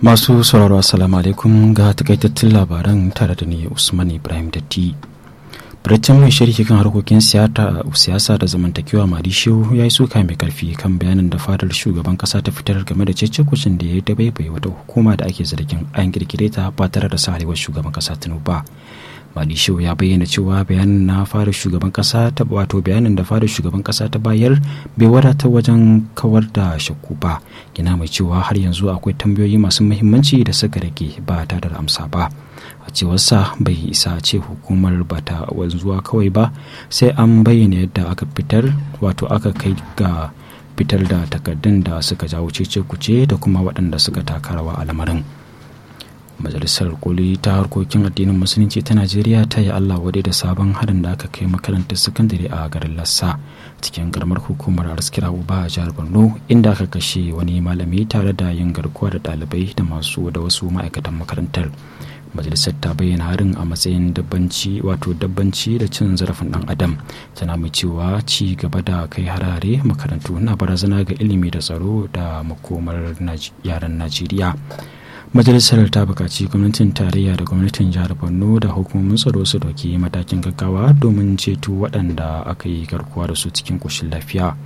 masu sauraro assalamu alaikum ga takaitattun labaran tare da ni usman ibrahim datti fitaccen mai sharhi kan harkokin siyasa da zamantakewa marishiyo ya yi suka mai karfi kan bayanin da fadar shugaban kasa ta fitar game da cece-kucin da ya yi da baibai wata hukuma da ake zargin an kirkire ta ba tare da sarewar shugaban kasa tinubu ba Madisho ya bayyana cewa bayanin na fara shugaban kasa ta wato bayanin da fara shugaban kasa ta bayar bai wadata wajen kawar da shakku ba yana mai cewa har yanzu akwai tambayoyi masu muhimmanci da suka rage ba tare da amsa ba a cewarsa bai isa ce hukumar ba ta wanzuwa kawai ba sai an bayyana yadda aka fitar wato aka kai ga fitar da takardun da suka jawo cece kuce da kuma waɗanda suka taka rawa a lamarin. majalisar koli ta harkokin addinin musulunci ta najeriya ta yi allah wadai da sabon harin da aka kai makarantar sakandare a garin lassa cikin karamar hukumar arskira uba a jihar borno inda aka kashe wani malami tare da yin garkuwa da ɗalibai da masu da wasu ma'aikatan makarantar majalisar ta bayyana harin a matsayin dabbanci wato dabbanci da cin zarafin dan adam tana mai cewa ci gaba da kai harare makarantu na barazana ga ilimi da tsaro da makomar yaran najeriya majalisar ta bukaci gwamnatin tarayya da gwamnatin jihar borno da hukumomin tsaro su dauki matakin gaggawa domin ceto waɗanda aka yi garkuwa da su cikin ƙoshin lafiya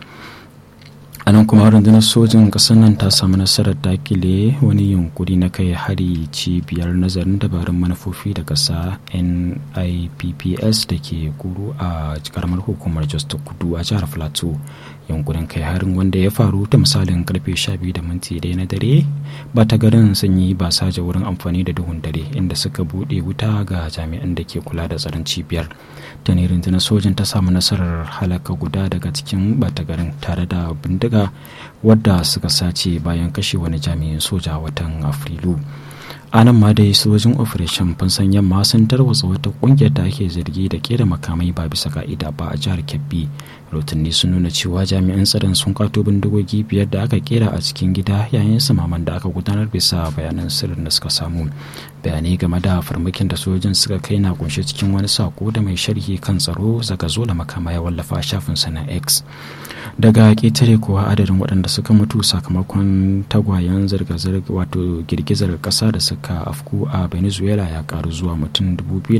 a nan kuma rundunar sojin ƙasar nan ta samu nasarar dakile wani yunkuri na kai hari cibiyar nazarin dabarun manufofi da ƙasa nipps da ke kuru a karamar hukumar jos ta kudu a jihar plateau yankunan kai harin wanda ya faru ta misalin karfe 12 da minti ɗaya na dare ba ta garin sun yi ba saja wurin amfani da duhun dare inda suka buɗe wuta ga jami'an da ke kula da tsaron cibiyar ta ne rundunar sojin ta samu nasarar halaka guda daga cikin bata garin tare da bindiga wadda suka sace bayan kashe wani jami'in soja watan afrilu a nan ma dai sojin operation fansan yamma sun tarwatsa wata kungiyar da ake zargi da kera makamai ba bisa ka'ida ba a jihar kebbi rotunni sun nuna cewa jami'an tsaron sun kato bindigogi biyar da aka kera a cikin gida yayin samaman da aka gudanar bisa bayanan sirrin da suka samu bayanai game da farmakin da sojin suka kai na kunshe cikin wani sako da mai sharhi kan tsaro zaga zola makama ya wallafa a shafin na x daga ƙetare kuwa adadin waɗanda suka mutu sakamakon tagwayen zirga-zirga wato girgizar ƙasa da suka afku a venezuela ya karu zuwa mutum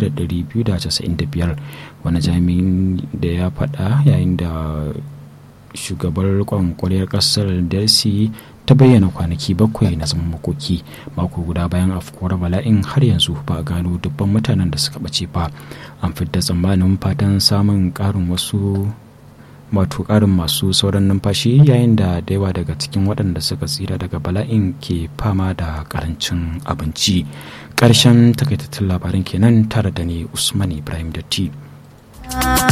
2,295 wani jami'in da ya faɗa yayin da shugabar kwankwariyar ƙasar delsi ta bayyana kwanaki bakwai na zaman makoki mako guda bayan afkuwar bala'in har yanzu ba a gano dubban mutanen da suka ɓace ba an fidda tsammanin fatan samun ƙarin wasu wato ƙarin masu sauran numfashi yayin da da yawa daga cikin waɗanda suka tsira daga bala'in ke fama da ƙarancin abinci ƙarshen takaitattun labarin kenan tare da ni usman ibrahim datti